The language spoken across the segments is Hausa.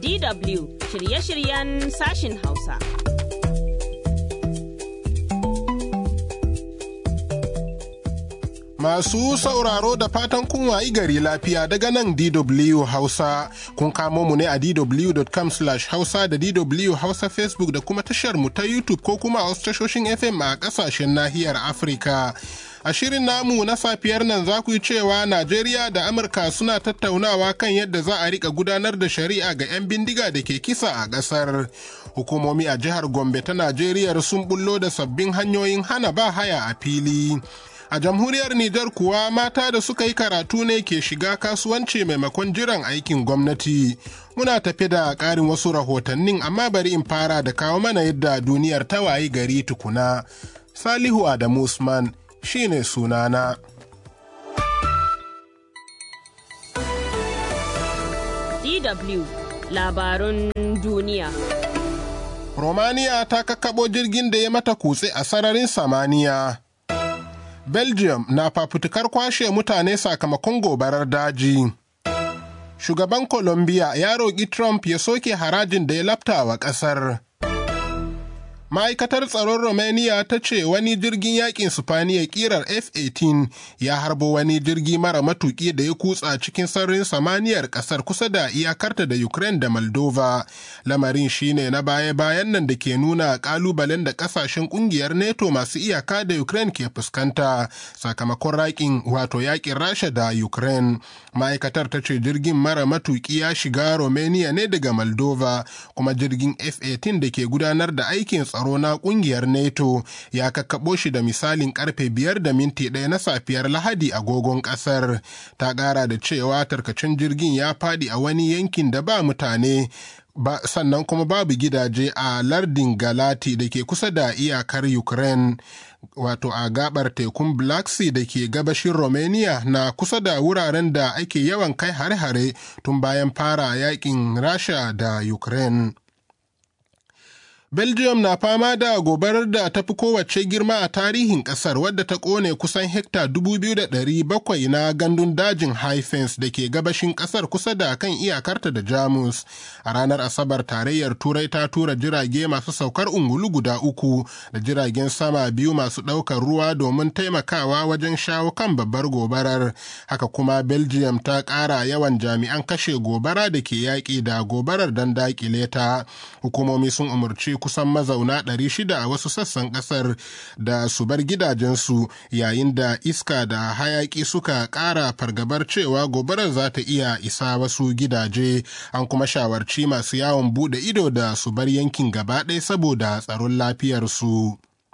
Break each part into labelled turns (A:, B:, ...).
A: DW shirye-shiryen sashin Hausa.
B: Masu sauraro da fatan kun wayi gari lafiya daga nan DW Hausa. Kun kamo mu ne a dw.com hausa da DW Hausa Facebook da kuma tashar mu ta YouTube ko kuma a wasu tashoshin FM a kasashen nahiyar Afirka. A shirin namu na safiyar nan za ku yi cewa Najeriya da Amurka suna tattaunawa kan yadda za a rika gudanar da shari'a ga 'yan bindiga da ke kisa a ƙasar. Hukumomi a jihar Gombe ta Najeriya sun bullo da sabbin hanyoyin hana ba haya a fili. A jamhuriyar Nijar kuwa mata da suka yi karatu ne ke shiga kasuwanci maimakon jiran aikin gwamnati. Muna tafi da ƙarin wasu rahotannin amma bari in fara da kawo mana yadda duniyar ta wayi gari tukuna. Salihu Adamu Usman shi ne sunana.
A: DW labarun duniya.
B: Romania ta kakkaɓo jirgin da ya mata kutse a sararin samaniya. Belgium na fafutukar kwashe mutane sakamakon gobarar daji. Shugaban Colombia ya roƙi Trump ya soke harajin da ya lafta wa ƙasar. Ma'aikatar tsaron Romania ta ce wani jirgin yakin Sifaniya kirar F-18 ya harbo wani jirgi mara matuƙi da ya kutsa cikin sararin samaniyar ƙasar kusa da iyakarta da Ukraine da Moldova. Lamarin shine na baya-bayan nan da ke nuna ƙalubalen da ƙasashen ƙungiyar NATO masu iyaka da Ukraine ke fuskanta sakamakon raƙin wato yakin Rasha da Ukraine. Ma'aikatar ta ce jirgin mara matuƙi ya shiga Romania ne daga Moldova kuma jirgin F-18 da ke gudanar da aikin tsaro na kungiyar NATO ya kakkaɓo shi da misalin karfe biyar da minti ɗaya na safiyar Lahadi agogon ƙasar. Ta ƙara da cewa tarkacin jirgin ya faɗi a wani yankin da ba mutane ba sannan kuma babu gidaje a lardin Galati da ke kusa da iyakar Ukraine. Wato a gabar tekun Black Sea da ke gabashin Romania na kusa da wuraren da ake yawan kai hare-hare tun bayan fara yakin Rasha da Ukraine. Belgium na fama da gobarar da ta fi kowace girma a tarihin kasar wadda ta kone kusan hekta 2,700 na gandun dajin Haifens da ke gabashin kasar kusa da kan iyakarta da Jamus. A ranar Asabar tarayyar Turai ta tura jirage masu saukar ungulu guda uku da jiragen sama biyu masu ɗaukar ruwa domin taimakawa wajen shawo kan babbar gobarar. Haka kuma Belgium ta ƙara yawan jami'an kashe gobara da ke yaƙi da gobarar don daƙile ta. Hukumomi sun umarci kusan mazauna 600 a wasu sassan kasar da su bar gidajensu yayin da iska da hayaki suka ƙara fargabar cewa gobarar za ta iya isa wasu gidaje an kuma shawarci masu yawon bude ido da su bar yankin gaba ɗaya saboda tsaron lafiyarsu.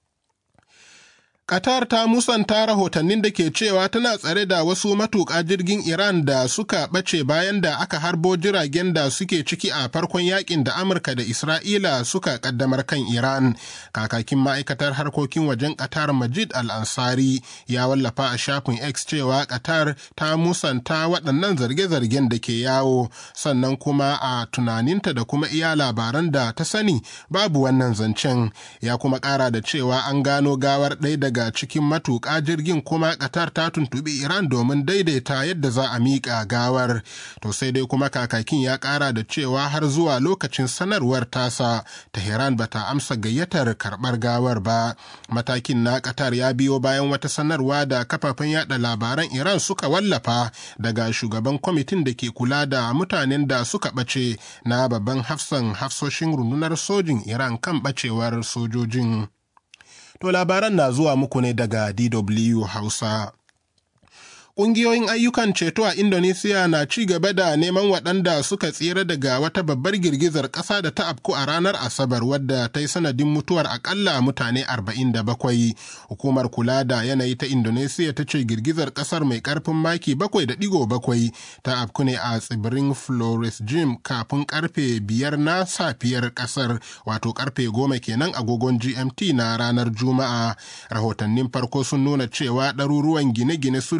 B: Qatar ta musanta rahotannin da ke cewa tana tsare da wasu matuƙa jirgin Iran da suka ɓace bayan da aka harbo jiragen da suke ciki a farkon yakin da Amurka da Isra'ila suka ƙaddamar kan Iran. Kakakin ma'aikatar harkokin wajen Qatar Majid Al-Ansari ya wallafa a shafin X cewa Qatar ta musanta waɗannan zarge-zargen da ke yawo, sannan kuma a tunaninta da kuma iya labaran da ta sani babu wannan zancen. Ya kuma ƙara da cewa an gano gawar ɗaya daga daga cikin matuƙa jirgin kuma Qatar ta tuntuɓi Iran domin daidaita yadda za a miƙa gawar. To sai dai kuma kakakin ya ƙara da cewa har zuwa lokacin sanarwar tasa, Tehran ba ta amsa gayyatar karɓar gawar ba. Matakin na Qatar ya biyo bayan wata sanarwa da kafafen yada labaran Iran suka wallafa daga shugaban kwamitin da ke kula da mutanen da suka ɓace na babban hafsan hafsoshin rundunar sojin Iran kan ɓacewar sojojin. To labaran na zuwa muku ne daga DW Hausa. Ƙungiyoyin ayyukan ceto a Indonesia na ci gaba da neman waɗanda suka tsira daga wata babbar girgizar ƙasa da ta afku a ranar Asabar wadda ta yi sanadin mutuwar akalla mutane 47. Hukumar kula da yanayi ta Indonesia ta ce girgizar ƙasar mai ƙarfin maki 7.7 ta afku ne a tsibirin Flores Jim kafin karfe biyar na safiyar ƙasar wato karfe goma kenan agogon GMT na ranar Juma'a. Rahotannin farko sun nuna cewa ɗaruruwan gine-gine sun lalace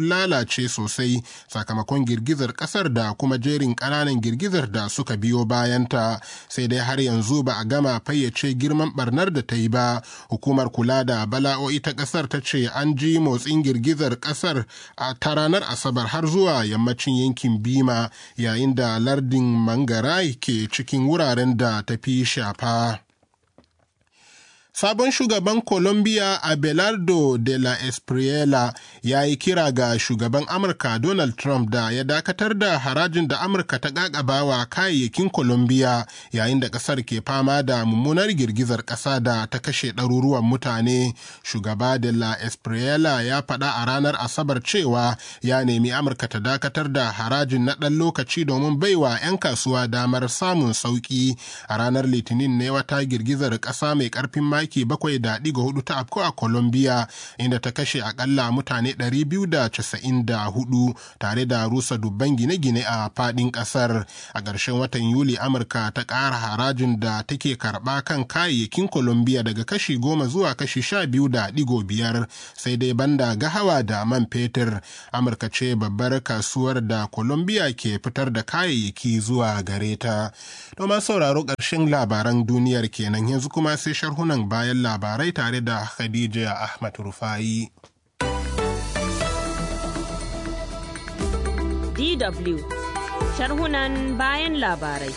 B: lalace sosai sakamakon girgizar kasar da kuma jerin ƙananan girgizar da suka biyo bayanta sai dai har yanzu ba a gama fayyace girman barnar da ta yi ba hukumar kula da bala'o'i ta kasar ta ce an ji motsin girgizar kasar a ta ranar asabar har zuwa yammacin yankin bima yayin da lardin mangarai ke cikin wuraren da ta fi shafa Sabon shugaban Colombia Abelardo de la Espriella ya yi kira ga shugaban Amurka Donald Trump da ya dakatar da harajin da Amurka ta ƙaƙabawa kayayyakin Colombia yayin da ƙasar ke fama da mummunar girgizar ƙasa da ta kashe ɗaruruwan mutane. Shugaba de la Espriella ya faɗa a ranar Asabar cewa ya nemi Amurka ta dakatar da harajin na ɗan lokaci domin baiwa 'yan kasuwa damar samun sauƙi. A ranar Litinin ne wata girgizar ƙasa mai ƙarfin maki bakwai da ɗiga hudu ta afko a Colombia inda ta kashe akalla mutane 294 tare da rusa dubban gine-gine a faɗin ƙasar. A ƙarshen watan Yuli Amurka ta ƙara harajin da take karɓa kan kayayyakin Colombia daga kashi goma zuwa kashi sha biyu da ɗigo biyar sai dai banda gahawa da man fetur. Amurka ce babbar kasuwar da Colombia ke fitar da kayayyaki zuwa gare ta. Domin sauraro ƙarshen labaran duniyar kenan yanzu kuma sai sharhunan bayan labarai tare da Khadija Ahmad Rufai.
A: DW sharhunan bayan labarai.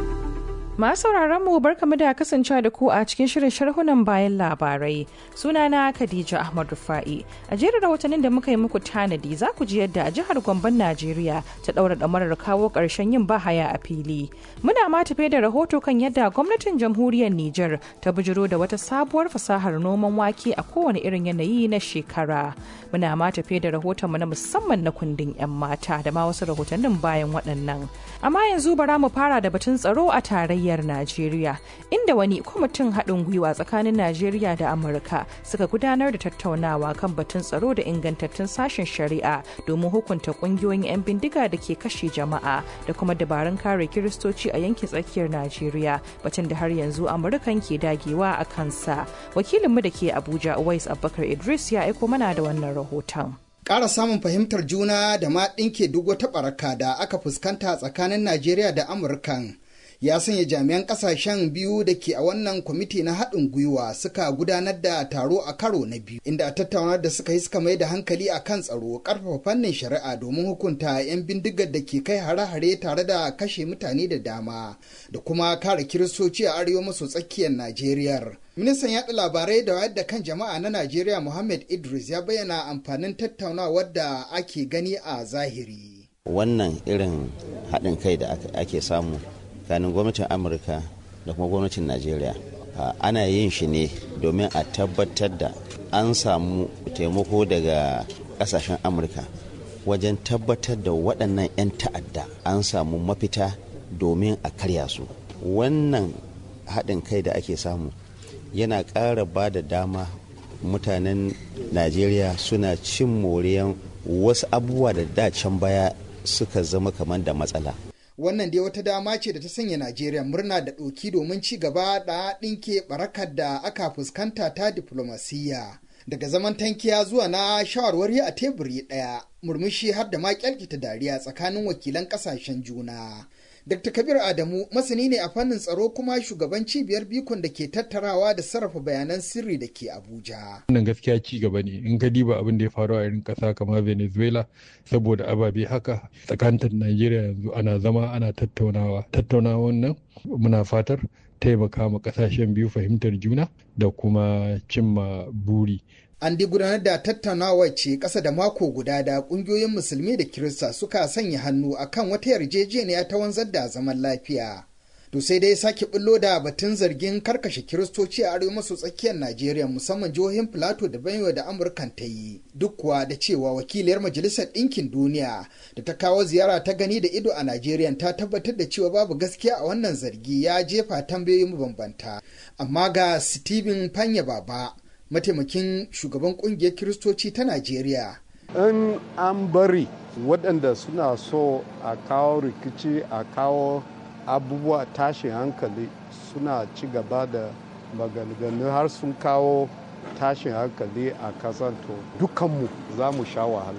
C: Masu sauraron mu barkamu da kasancewa da ku a cikin shirin sharhunan bayan labarai. Sunana Khadija Ahmad Rufa'i. A jerin rahotannin da muka yi muku tanadi za ku ji yadda a jihar Gomben Najeriya ta ɗaura ɗamarar kawo ƙarshen yin bahaya a fili. Muna ma tafe da rahoto kan yadda gwamnatin jamhuriyar Nijar ta bijiro da wata sabuwar fasahar noman wake a kowane irin yanayi na shekara. Muna ma tafe da rahotonmu na musamman na kundin 'yan mata da ma wasu rahotannin bayan waɗannan. Amma yanzu bara mu fara da batun tsaro a tarayyar Najeriya, inda wani kwamitin haɗin gwiwa tsakanin Najeriya da Amurka suka gudanar da tattaunawa kan batun tsaro da ingantattun sashen shari'a domin hukunta ƙungiyoyin 'yan bindiga da ke kashe jama'a da kuma dabarun kare kiristoci a yankin tsakiyar Najeriya, batun da har yanzu Amurkan ke dagewa a kansa. Wakilinmu da ke Abuja, Uwais Abubakar Idris ya aiko mana da wannan rahoton.
D: Ƙara samun fahimtar juna da ma ɗinke duk wata ɓaraka da aka fuskanta tsakanin Najeriya da Amurkan ya sanya jami'an ƙasashen biyu da ke a wannan kwamiti na haɗin gwiwa suka gudanar da taro a karo na biyu inda a tattaunar da suka yi suka mai da hankali a kan tsaro ƙarfafa fannin shari'a domin hukunta 'yan bindigar da ke kai hare-hare tare da kashe mutane da dama da kuma kare kiristoci a arewa maso tsakiyar Najeriya. Ministan yaɗa labarai da wayar da kan jama'a na Najeriya Muhammad Idris ya bayyana amfanin tattaunawar da ake gani a zahiri.
E: Wannan irin haɗin kai da ake samu tsakanin gwamnatin Amurka da kuma gwamnatin Najeriya. Ana yin shi ne domin a tabbatar da an samu taimako daga ƙasashen Amurka wajen tabbatar da waɗannan 'yan ta'adda an samu mafita domin a karya su. Wannan haɗin kai da ake samu yana ƙara ba da dama mutanen najeriya suna cin moriyan wasu abubuwa da dacen baya suka zama kamar da matsala
D: wannan dai wata dama ce da ta sanya najeriya murna da ɗoki domin ci gaba da ɗinke barakar da aka fuskanta ta diflomasiyya daga zaman tankiya zuwa na shawarwari a teburi ɗaya murmushi har da ma kyalkita dariya tsakanin wakilan ƙasashen juna Dr. Kabir Adamu masani ne a fannin tsaro kuma shugaban cibiyar bikon da ke tattarawa da sarrafa bayanan sirri da ke Abuja.
F: Wannan gaskiya ci gaba ne in ka diba abin da ya faru a irin ƙasa kamar Venezuela saboda ababe haka tsakanin Najeriya yanzu ana zama ana tattaunawa. Tattaunawan nan muna fatar taimaka ma ƙasashen biyu fahimtar juna da kuma cimma buri.
D: An di gudanar da tattaunawa ce ƙasa da mako guda da ƙungiyoyin musulmi da kirista suka sanya hannu akan wata yarjejeniya ta wanzar da zaman lafiya. To sai dai sake bullo da batun zargin karkashe kiristoci a arewa maso tsakiyar Najeriya musamman jihohin Filato da Benue da Amurkan ta yi. Duk kuwa da cewa wakiliyar Majalisar Ɗinkin Duniya da ta kawo ziyara ta gani da ido a Najeriya ta tabbatar da cewa babu gaskiya a wannan zargi ya jefa tambayoyi mabambanta. Amma ga Stephen Fanya Baba mataimakin shugaban kungiyar kiristoci ta najeriya
G: in an bari waɗanda suna so a kawo rikici a kawo abubuwa tashin hankali suna ci gaba da maganganu har sun kawo tashin hankali a kasan to dukanmu za mu sha wahala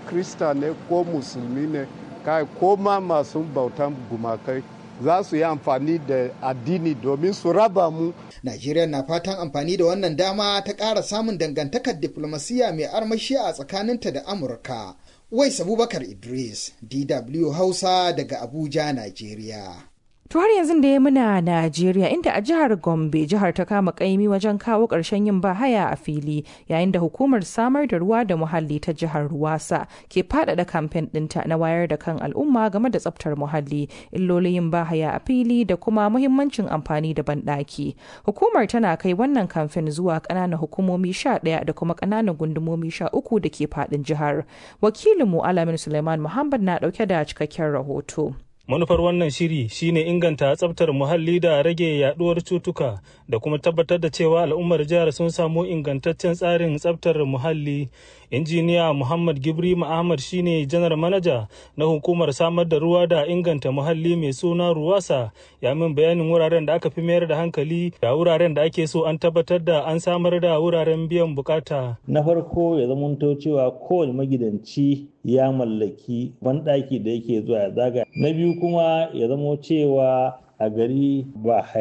G: krista ne ko musulmi ne kai ko ma masu bautan gumakai za su yi amfani da addini domin su raba mu.
D: Najeriya na fatan amfani da wannan dama ta ƙara samun dangantakar diflomasiyya mai armashi a tsakaninta da Amurka. Wais Abubakar Idris, DW Hausa daga Abuja, Najeriya.
C: To har yanzu da ya muna Najeriya inda a jihar Gombe jihar ta kama kaimi wajen kawo ƙarshen yin bahaya a fili yayin da hukumar samar da ruwa da muhalli ta jihar Ruwasa ke faɗaɗa kamfen ɗinta na wayar da kan al'umma game da tsaftar muhalli illolin yin bahaya a fili da kuma muhimmancin amfani da banɗaki. Hukumar tana kai wannan kamfen zuwa ƙananan hukumomi sha ɗaya da kuma ƙananan gundumomi sha uku da ke faɗin jihar. Wakilinmu Alamin Suleiman Muhammad na ɗauke da cikakken rahoto.
H: manufar wannan shiri shine inganta tsabtar muhalli da rage yaduwar cutuka da kuma tabbatar da cewa al'ummar jihar sun samu ingantaccen tsarin tsabtar muhalli injiniya muhammad gibri ahmad shine janar manaja na hukumar samar da ruwa da inganta muhalli mai suna ruwasa ya min bayanin wuraren da aka fi mayar da hankali da wuraren da ake so an tabbatar da an samar da wuraren biyan bukata
I: na farko ya zamanto cewa kowane magidanci ya mallaki banɗaki da yake zuwa ya zaga na biyu kuma ya zamo cewa a gari ba